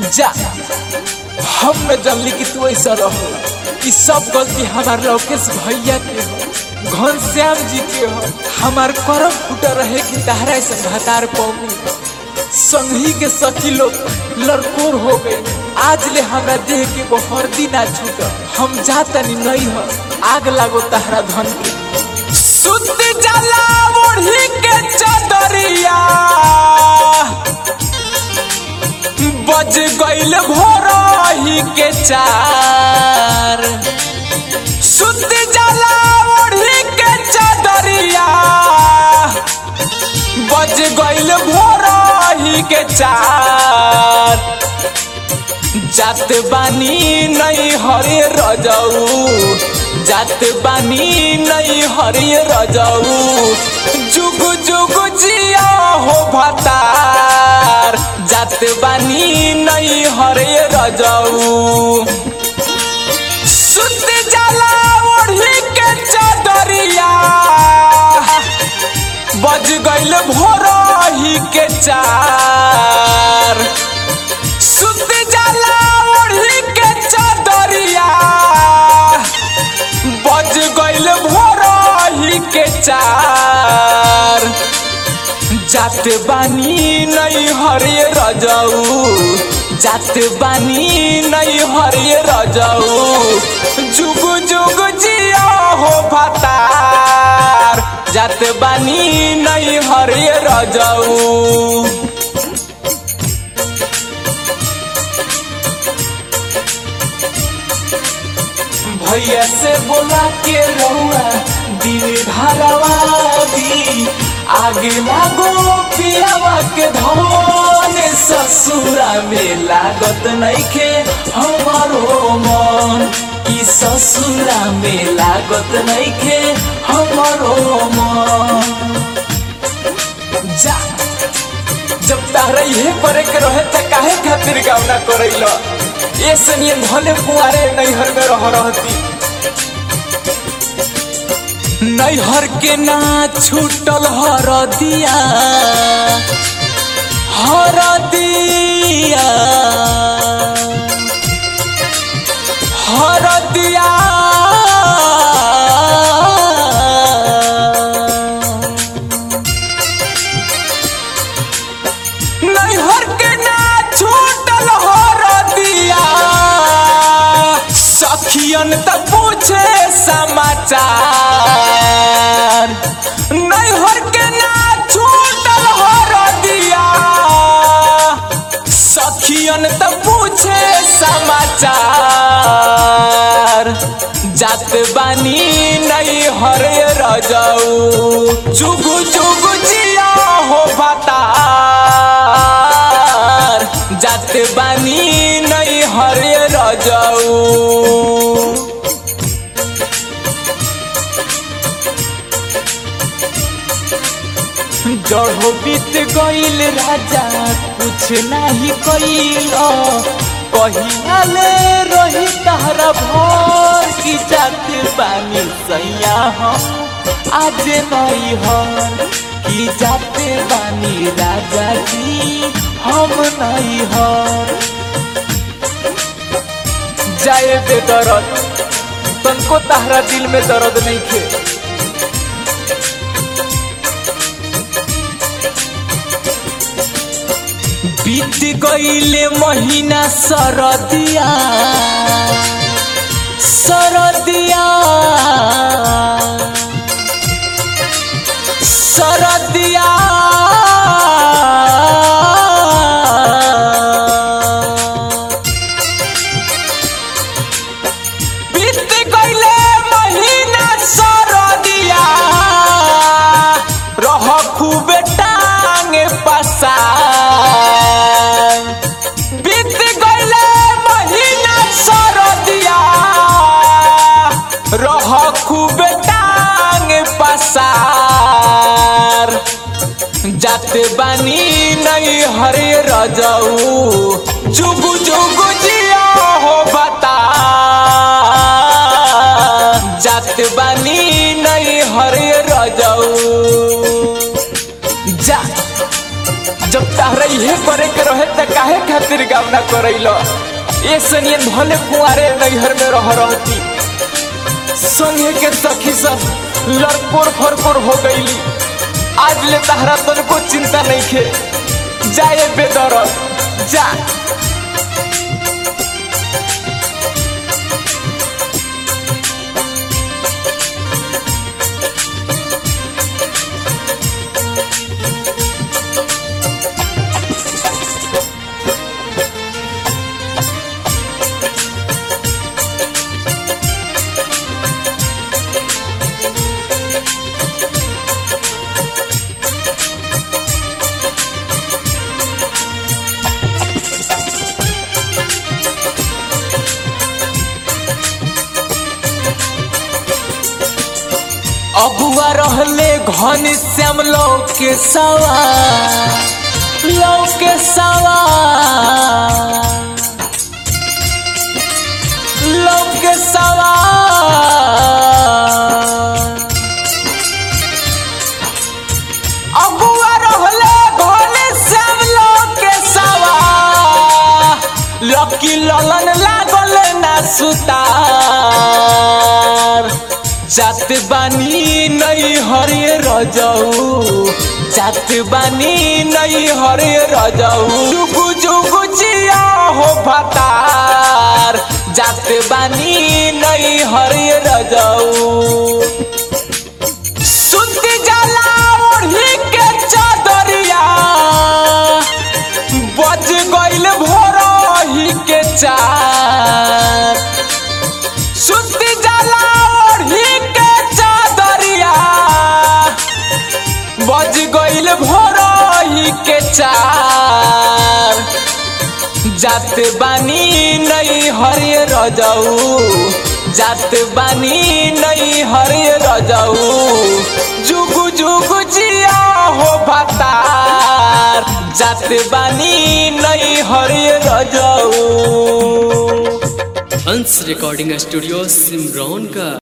जा हम न जानली कि तू ऐसा रहो कि सब गलती हमार लोकेश भैया के हो घनश्याम जी के हो हमार करम फूटा रहे कि तहरा ऐसा भतार पौनी संगी के सखी लोग लड़कोर हो गई आज ले हमरा देह के वो हरदी ना छूट हम जातनी नहीं हो आग लागो तहरा धन के सुत जला ओढ़ी के चदरिया बज गईल भोरही के चार सुत जला ओढ़ी के चदरिया बज गईल भोरही के चार जात बानी नहीं हरे रजऊ जात बानी नहीं हरे रजऊ जुग जुग जिया हो भतार जात बानी नहीं हरे रजऊ सुत जाला ओढ़ी के चदरिया बज गईल भोरही के चार सुत जाला ओढ़ी के चदरिया बज गईल भोरही के चार जात बानी नहीं हरे रजऊ जात बानी नहीं हरे रजऊ जुग जुग जिया हो भतार जात बानी नहीं हरे रजऊ भैया से बोला के रहुआ दिल धरवा दी आगे लागो पियावा के धन ससुरा में लागत नइखे हमारो मन ई ससुरा में लागत नइखे हमारो मन जा जब तारा इहे करे के रहे त काहे खातिर गावना करैल ए सनिए भले कुआरे नैहर में रह रहती नैहर के ना छूटल हर दिया हर दिया हर दिया नैहर के ना छूटल हर दिया सखियन त पूछे समाचार नैहर के ना छूटल हर दिया सखियन त पूछे समाचार जात बानी नहीं हरे रजऊ जुग जुग जिया हो बतार जात बानी नहीं हरे रजऊ जड़ो बीत गईल राजा कुछ नहीं कईल कहिया ले रही तहरा भर की जात बानी सैया हम आज नहीं हर की जाते बानी राजा जी हम नहीं हर जाए बेदरद तनको तहरा दिल में दर्द नहीं खे बीत गईले महीना सरदिया सरदिया सरदिया बीत गईले महीना सरदिया रह खूबे टांगे पसार बीत गईले महीना सरदिया रह खूबे टांगे पसार जात बानी नहीं हरे रजऊ जुग जुग जिया हो बता जात बानी नहीं हरे रजऊ जा जब तारा इहे करे के रहे त काहे खातिर गाँव ना करैलो ए सनियन भले कुआरे नैहर में रह रहती संगे के सखी सब लड़कोर फरकोर हो गईली आज ले तहरा तनको चिंता नहीं खे जाए बेदरद जा अबुआ रहले घन श्याम लौ के सवा लौ के सवा लौ के सवा अबुआ रहले घन श्याम लौ के सवा लकी ललन लागल ना सुतार जात बानी नई हरे रजऊ जात बानी नई हरे रजऊ जुगु जुगु जिया हो फतार जात बानी नई हरे रजऊ सुत जाला ओढ़ी के चादरिया बज गइल भोरही के चार सुत जाला ओढ़ी के चादरिया बज गइल भोरही के चार जात बानी नई हरे रजऊ जात बानी नई हरे रजऊ जुगु जुगु जिया हो भतार जात बानी नई हरे रजऊ हंस रिकॉर्डिंग स्टूडियो सिमरौन का